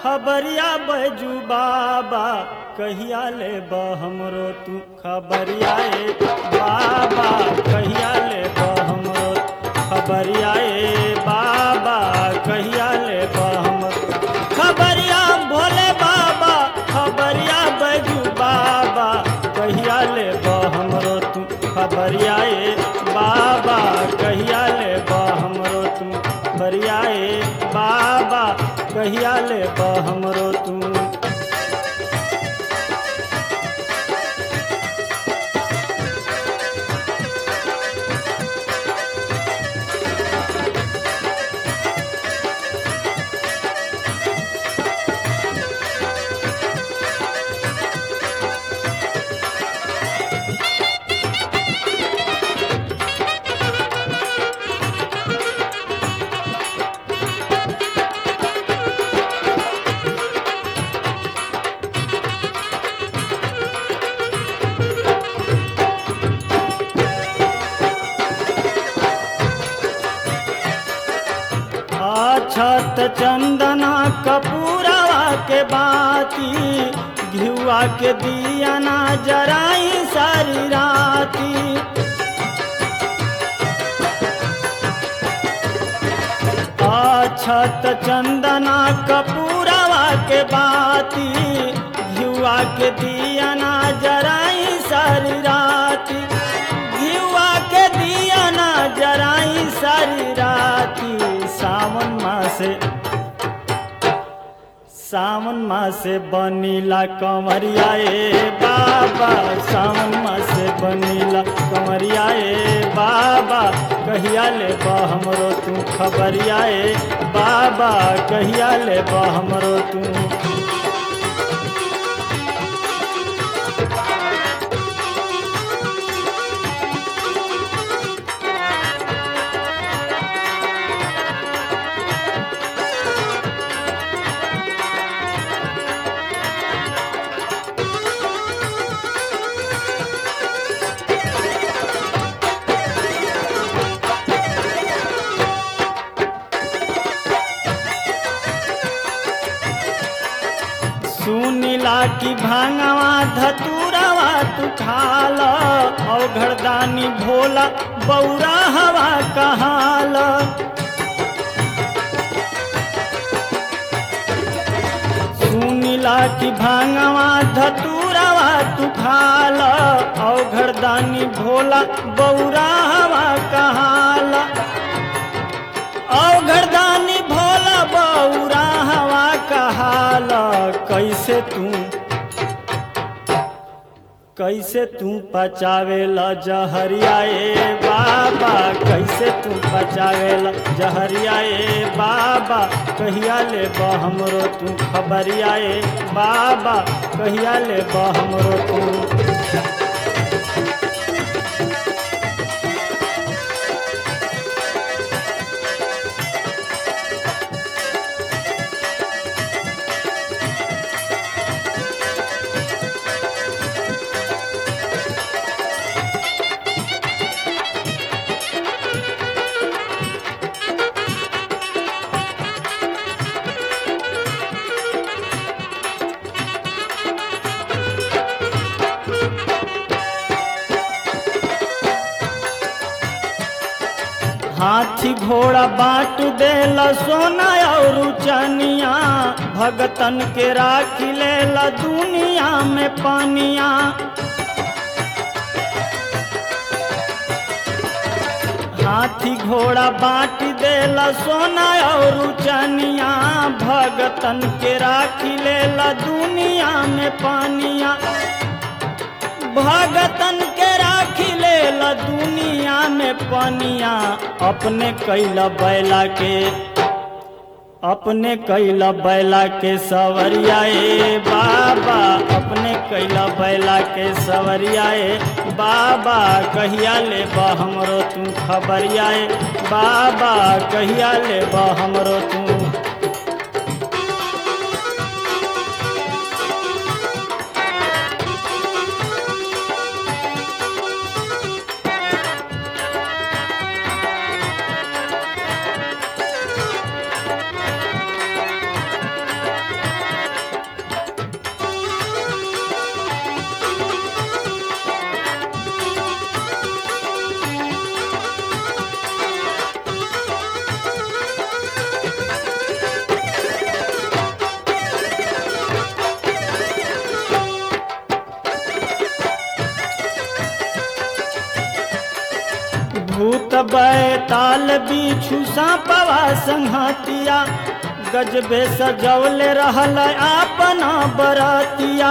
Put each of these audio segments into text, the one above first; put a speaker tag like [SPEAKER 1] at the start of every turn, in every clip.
[SPEAKER 1] खबरिया बैजू बाबा कहिया ले हमरो तू खबरिया ए बाबा कहिया ले हमरो खबरिया ए बाबा कहिया ले हमरो खबरिया भोले बाबा खबरिया बैजू बाबा कहिया ले हमरो तू खबरिया ए बाबा कहिया ले हमरो तू खबरिया ए बाबा कहिया ले हमरो तू अछत चंदना कपूरवा के बाती घियुआ के दिया ना जराई सारी राती अछत चंदना कपूरवा के बाती घियुआ के दिया ना जराई सारी राती घियुआ के दिया ना जराई सारी राती सावन मासे सावन मासे बनीला कमरिया ए बाबा सावन मासे बनीला कमरिया ए बाबा कहिया ले हमरो तू खबरिया ए बाबा कहिया ले हमरो तू सुनीला की भांगवा धतूरवा तू खाल औघड़दानी भोला बौरा हवा कहाल सुनीला की भांगवा धतूरवा तू खाल औघड़दानी भोला बौरा हवा कहाल औघड़दानी भोला बौरा हवा कहाल कैसे तू कैसे तू पचावेला जहरिया ए बाबा कैसे तू पचावेला जहरिया ए बाबा कहिया ले हमरो तू खबरिया ए बाबा कहिया ले हमरो तू हाथी घोड़ा बांट देला सोना और चनिया भगतन के राखी लेला दुनिया में पानिया हाथी घोड़ा बांट देला सोना और चनिया भगतन के राखी लेला दुनिया में पानिया भगतन के राखी लेला दुनिया में पनिया अपने कैला बैला के अपने कैला बैला के सवरिया ए बाबा अपने कैला बैला के सवरिया ए बाबा कहिया ले हमरो तू खबरिया ए बाबा कहिया ले हमरो तू भूत बैताल बिछु सापवा संहतिया गजबे सजौले रहल अपना बरतिया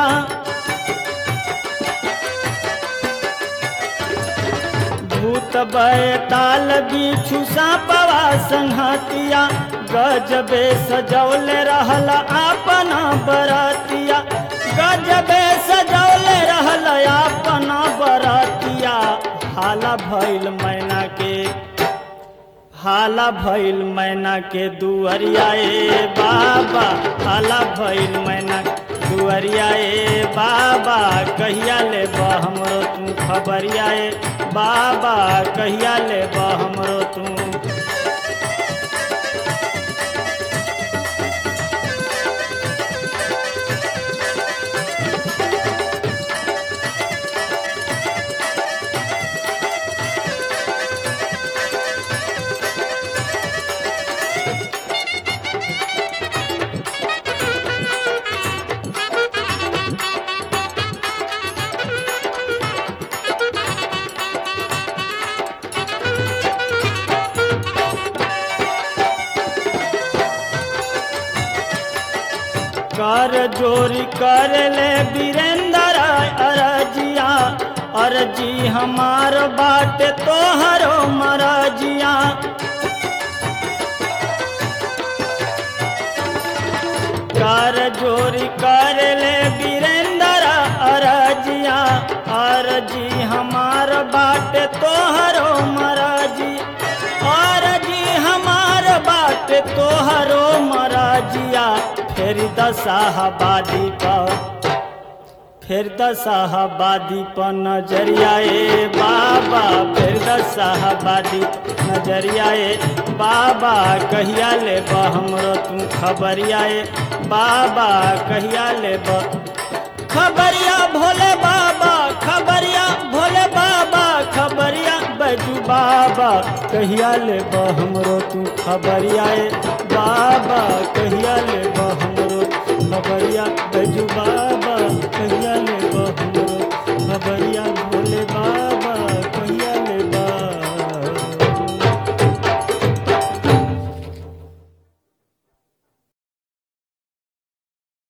[SPEAKER 1] भूत बैताल बिछु सापवा संहतिया गजबे सजौले रहल अपना बरतिया गजबे सजौले रहल अपना बरतिया हाला भइल मैना के हाला भइल मैना के दुअरिया ए बाबा हाला भइल मैना दुअरिया ए बाबा कहिया ले हमरो तू खबरिया ए बाबा कहिया ले हमरो तू कर जोरी कर ले वीरेंद्र अरजिया अरजी हमार बाट तोहरो मरजिया कर जोरी कर ले वीरेंद्र अरजिया अरजी हमार बाट तोहरो मरजी अरजी हमार बाट तोहरो मरजिया फेर दशाहबादी पर फिर दशाहबादी पर नजरिया ए बाबा फिर दशाहबादी नजरिया ए बाबा कहिया ले हमरो तू खबरिया ए बाबा कहिया ले खबरिया भोले बाबा खबरिया भोले बाबा खबरिया बैजू बाबा कहिया ले हमरो तू खबरिया ए बाबा कहिया ले हमरो खबरिया बैजू बाबा